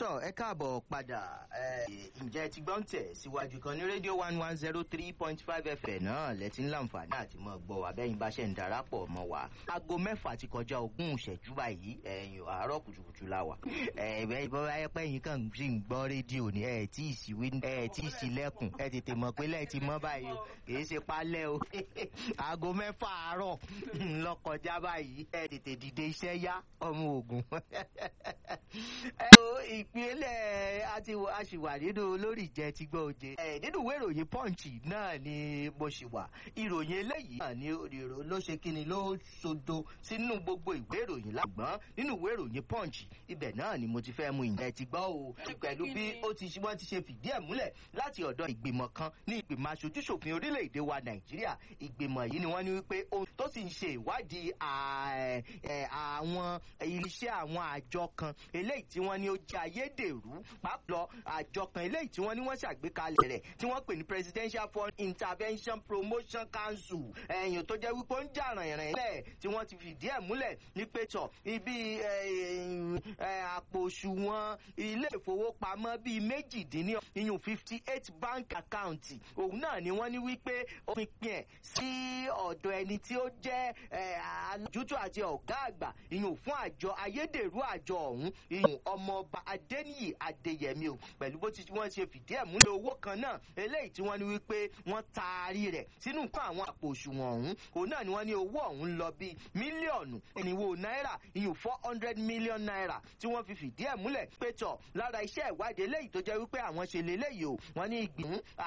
tọ ẹ káàbọ̀ padà ǹjẹ́ ti gbọ́n tẹ̀ síwájú kan ní rédíò one one zero three point five fm náà lẹ́tí ń láǹfààní àti mọ̀ gbọ́ abẹ́yìn bá ṣe ń darapọ̀ mọ́ wa. aago mẹ́fà ti kọjá ogún ìṣẹ́jú báyìí ẹ̀yìn àárọ̀ kùtùkùtù la wà. ẹ̀ẹ́dẹ́ bọ́lá ẹ̀pẹ́ yìí kàn sì ń gbọ́ rédíò ní ẹ̀ tí ì sí ẹ̀ tí ì sí lẹ́kùn ẹ̀ tètè mọ̀ pé lẹ́ẹ̀ ti mọ́ báyìí o kì í ṣe pálẹ̀ o. aago mẹ́fà àárọ̀ lọ kọjá báyìí ẹ̀ tètè dìde iṣẹ́ yá ọmọ ògùn. ẹ o ìpínlẹ̀ àti àṣìwà nínú olórí ìjẹ́ ti gbọ́ oje. ẹ nínú ìwé ìròyìn punch náà ni mo ṣì wà ìròyìn eléyìí náà ni ìrò ló ṣe kíni ló sodo sínú gbogbo ìwé ìròyìn lágbọ́n nínú ìwé ìròyìn punch ibẹ̀ náà ni mo ti fẹ́ mu ìjẹ́ ti gbọ́ o. pẹ̀lú bí ó ti wọ́n ti ṣe fìdí ẹ̀ múlẹ̀ láti ọ̀dọ̀ ìgbìmọ̀ kan ní ìgbìmọ̀ aṣojúṣòfin orílẹ̀-èdè wa nàìjíríà ìgbìmọ̀ yìí ni wọ́n ní wípé ohun tó sì ń ṣe ìwádìí àwọn iléeṣẹ́ àwọn àjọ kan eléyìí tí wọ́n ní ó jẹ́ ayédèrú pàápàá àjọ kan eléyìí tí wọ́n ní wọ́n ṣàgbékalẹ̀ rẹ̀ tí wọ́n pè ní presidential fund intervention promotion council ẹ̀yìn tó jẹ́ wípé ó ń jà ràìnràìn lẹ̀ tí wọ́n ti fìdí ẹ̀ múlẹ̀ ní pẹ̀tọ̀ ibi àpò òṣùwọ̀n ilé ìfowópamọ́ bíi méjìdínní iyùn fifty eight bank account òun náà ni wọ́n ní wípé ó fi pín ẹ̀ sí ọ̀dọ̀ ẹni tí ó jẹ́ alájútó àti ọ̀gá àgbà iyùn fún àjọ ayédèrú àjọ ọ̀hún iyùn ọmọọba adéníyì adéyẹmí o pẹ̀lú bó ti wọ́n ṣe fìdí ẹ̀ múlẹ̀ owó kan náà eléyìí tí wọ́n ní wípé wọ́n taari rẹ̀ sínú nǹkan àwọn àpò òṣùwọ̀n ọ̀hún òun náà ni wọ́n ní owó ọ̀hún lọ bíi mílíọ̀nù ìníwó náírà iyùn four hundred million naira tí wọ́n fi fìdí ẹ̀ múlẹ̀ pé tọ̀ lára iṣẹ́ ìwádìí eléyìí tó jẹ́ wípé àwọn ṣe lélẹ́yìí o wọ́n ní ìgbìmọ̀